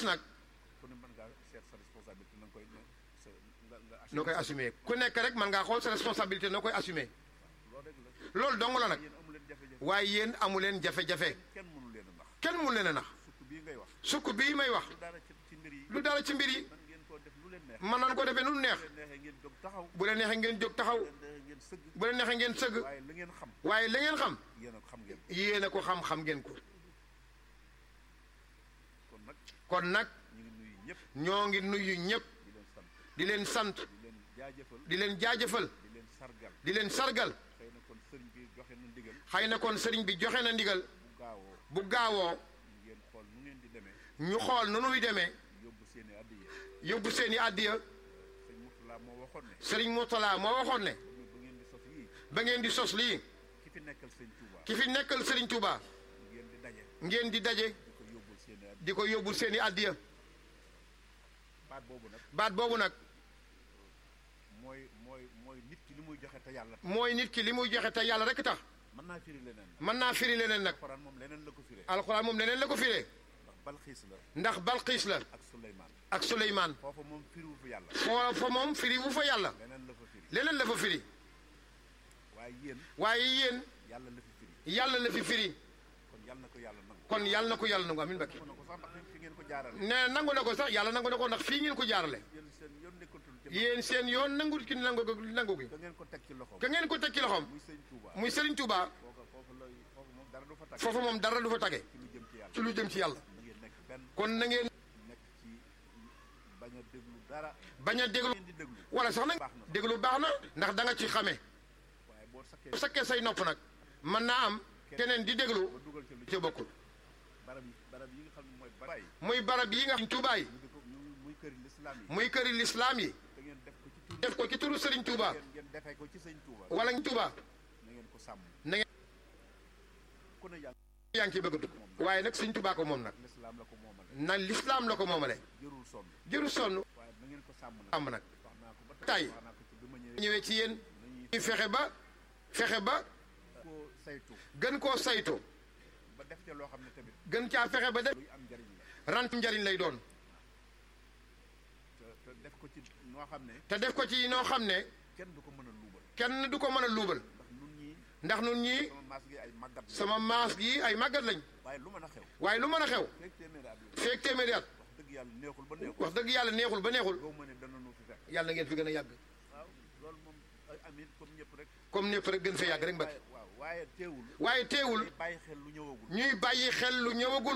sos nag ku ne mën ngaa seet sa responsabilité na nga koy ne sa nga nga noo koy assumer ku nekk rek mën ngaa xool sa responsabilité noo koy assumer loolu rek la loolu dong la nag yéen amu leen jafe-jafe waaye yéen amu leen jafe-jafe kenn mënu leen a nax kenn mun leen a nax sukk bii ngay wax sukk bii may wax lu dara ci ci mbir yi lu dara ci mbir yi man ngeen koo def lu leen neex mën nañ ko defee nu neex bu leen neexee ngeen jóg taxaw bu leen neexee ngeen jóg taxaw bu leen neexee ngeen sëgg bu leen neexee ngeen sëgg waaye la ngeen xam waaye la ngeen xam yéen a ko xam ngeen yéen a ko xam-xam ngeen ko kon nag kon nag ñu ngi nuyu ñëpp ñoo ngi nuyu ñëpp di leen sant di leen sant di leen jaajëfal di leen jaajëfal di leen sargal di leen sargal xëy na kon sëriñ bi joxe na ndigal xëy na kon sëriñ bi joxe na ndigal bu gaawoo bu gaawoo ngeen xool nu ngeen di demee ñu xool nu nuy demee yóbbu seeni addiya yóbbu seeni àddiya sëñ Murtala moo waxoon ne sëriñ Mourtala moo waxoon ne ñu ba ngeen di sos yii ba ngeen di sos lii ki fi nekkal sëñ Touba ki fi nekkal sëriñ Touba ngeen di daje ngeen di daje di ko yóbbul seeni addiya di ko yóbbul seeni àddiya baat boobu nag baat boobu nag mooy mooy mooy nit ki li muy joxe te yàlla tax mooy nit ki li muy joxe te yàlla rek tax mën naa firi leneen nag mën naa firi leneen nag Alxuraan moom leneen la ko firee alxuraan moom leneen la ko firee ndax Balxiis la ndax Balqiis la ak Suleymaan ak Suleymaan foofa moom firiwu fi yàlla foo fa moom firi wu fa yàlla leneen la fa firi leneen la fa firi waaye yéen waaye yéen yàlla la fi firi yàlla la fi firi kon yàlla na ko yàlla nangu kon yàlla na ko yàlla nangu amin bakki ko na ko sax ndax fi ngeen ko jaarale ne nangu na ko sax yàlla nangu na ko ndax fii ngeen ko jaarale yéen seen yoon nekkatul ci yéen seen yoon nangu ki nangu ko nangu gi da ngeen ko teg ci loxoom ka ngeen ko teg ci loxoom muy sëñ Touba muy Serigne Touba foofa foofu la foofu moom dara du fa tag foofu moom dara du fa tage ci lu jëm ci yàlla ci lu jëm ci yàlla da ngeen nekk benn kon na ngeen nekk ci bañ a déglu dara bañ a déglu ngeen di déglu wala sax nag baax na déglu baax na ndax da nga ci xamee waaye boo sakkee bu sakkee say nopp nag mën naa am keneen di déglu ba dugal ci lu ci bokkul barab yi barab yi nga xam ne mooy barab yi muy barab yi nga xam Touba yi ñu di ko ñu- muy këri lislaam yi muy këri lislaam yi da ngeen def ko ci tur def ko ci turu Serigne Touba ngeen ngeen defee ko ci sëñ Touba wala Touba na ngeen ko sàmm na ngeen ku ne yàlla yaa ngi ciy bëgg a dugg waaye nag Serigne Touba ko moom nag lislaam la ko moomale na lislaam la ko moomale jërul sonn jëru sonn waaye na ngeen ko sàmm nag am nag wax naa ko ba tay wax naa ko ci bi ma ñëwee ñëwee ci yéen nañuy ñuy fexe ba fexe ba koo saytu gën koo saytu ba def ca loo xam ne tamit gën caa fexe ba def luy am njariñ la rant njariñ lay doon te te def ko ci noo xam ne te def ko ci noo xam ne kenn du ko mën a luubal kenn du ko mën a luubal ndax nun ñii ndax nun ñii sama maas gi ay màggat la sama maas gi ay màggat lañ waaye lu mën a xew waaye lu mën a xew fekk téeméeri at yi feek téeméeri at wax dëgg yàlla neexul ba neexul wax dëgg yàlla neexul ba neexul goo ma ne dana nu fi fekk yàlla na ngeen fi gën a yàgg waaw loolu moom ay amit comme ñëpp rek comme ñëpp rek gën fee yàgg rek mbakki waaye waaw waaye teewul waaye teewul day bàyyi xel lu ñëwagul ñuy bàyyi xel lu ñëwagul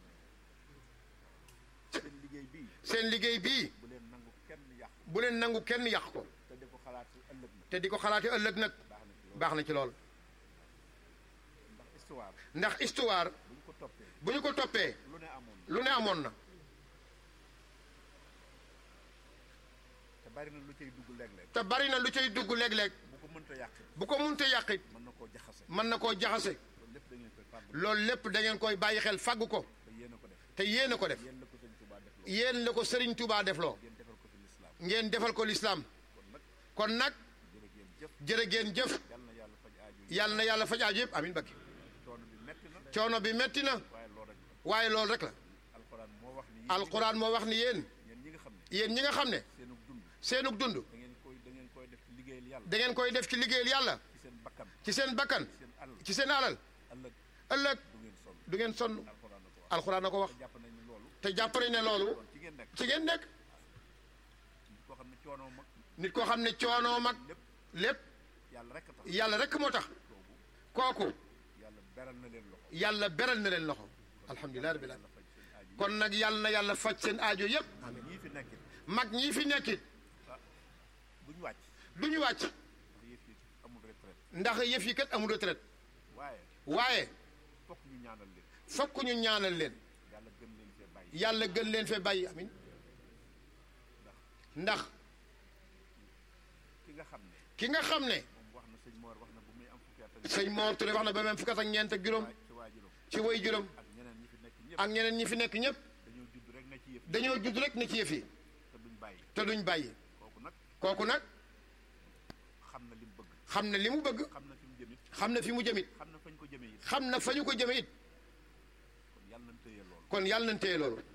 seen liggéey bii seen liggéey bii bu leen nangu kenn yàq bu leen nangu kenn yàq ko te di ko xalaat si ëllëg na te di ko xalaate ëllëg nag baax na ci loolu baax na ci lool ndax histoire ndax histoire bu ñu ko toppee bu ñu ko toppee lu ne amoon na lu ne amoon na te bari na lu cay dugg léeg-léeg te bari na lu cay dugg léeg-léeg bu ko mënta yàq bu ko munte yàqit mën na koo jaxase mën na koo jaxase loolu lépp da ngeen koy fàggu loolu lépp da ngeen koy bàyyi xel fàggu ko te yéen a ko def te yéen a ko def yéen la ko sëñ Tuubaa def loolu yéen la ko Serigne Touba defloo ngeen defal ko fi lislaam ngeen defal ko lislaam kon nag kon nag jërë ngeen jëf jërë ngeen jëf yal na yàlla faj aaju yi yàlla na yàlla faj aaju yëpp amin bakki coono bi metti na coono bi metti na waaye loolu rek la waaye loolu rek la alxuraan moo wax ni alquran moo wax ni yéen yéen ñi nga xam ne yéen ñi nga xam ne seenug dund seenug dund da ngeen koy da ngeen koy def ci liggéeyal yàlla da ngeen koy def ci liggéeyal yàlla ci seen bakkan ci seen bakkan ci seen alal ci seen alal ëllëg ëllëg du ngeen sonn du ngeen sonn alxuraan na ko wax alquran na ko wax te jàpp nañ ni loolu te jàpp nañ ne loolu kon ci ngeen nekk ci ngeen nekk nit koo xam ne coono mag nit koo xam ne coonoo mag lépp lépp yàlla rek a tax yàlla rek moo tax kooku yàlla beral na leen loxo yàlla beral na leen loxo alhamdulilah rabbil alamin faj seen aaju kon nag yàlla na yàlla faj seen aajo yépp yëpp ñii fi nekkit mag ñii fi nekkit duñ wàcc du ñu wàcc ndax yëf yi amul retraite ndax yëf yi kat amul retraite waaye waaye fokk ñu ñaanal leen fokk ñu ñaanal leen yàlla gën leen fee bàyyi yàlla gën leen fee bàyyi amin ndax ki nga xam ne ki nga xam ne moom wax na sëñ Mor wax na bu muy am fukki at ak sëñ Mor Touré wax na ba même fukkat ak ñeent ak juróom ci waajuram ci way juróom ak ñeneen ñi fi nekk ñëpp ak ñeneen ñi fi nekk ñëpp dañoo judd rek na ci yëf dañoo judd rek ne ci yëf yi te duñ bàyyi te duñ bàyyi kooku nag kooku nag xam na li mu bëgg xam na li mu bëgg xam na fi mu jëmit xam na fi mu jëmit xam na fañ ko jëmee it xam na fa ñu ko jëme it kon yàlla nañ téye loolu kon yàlla nañ téye loolu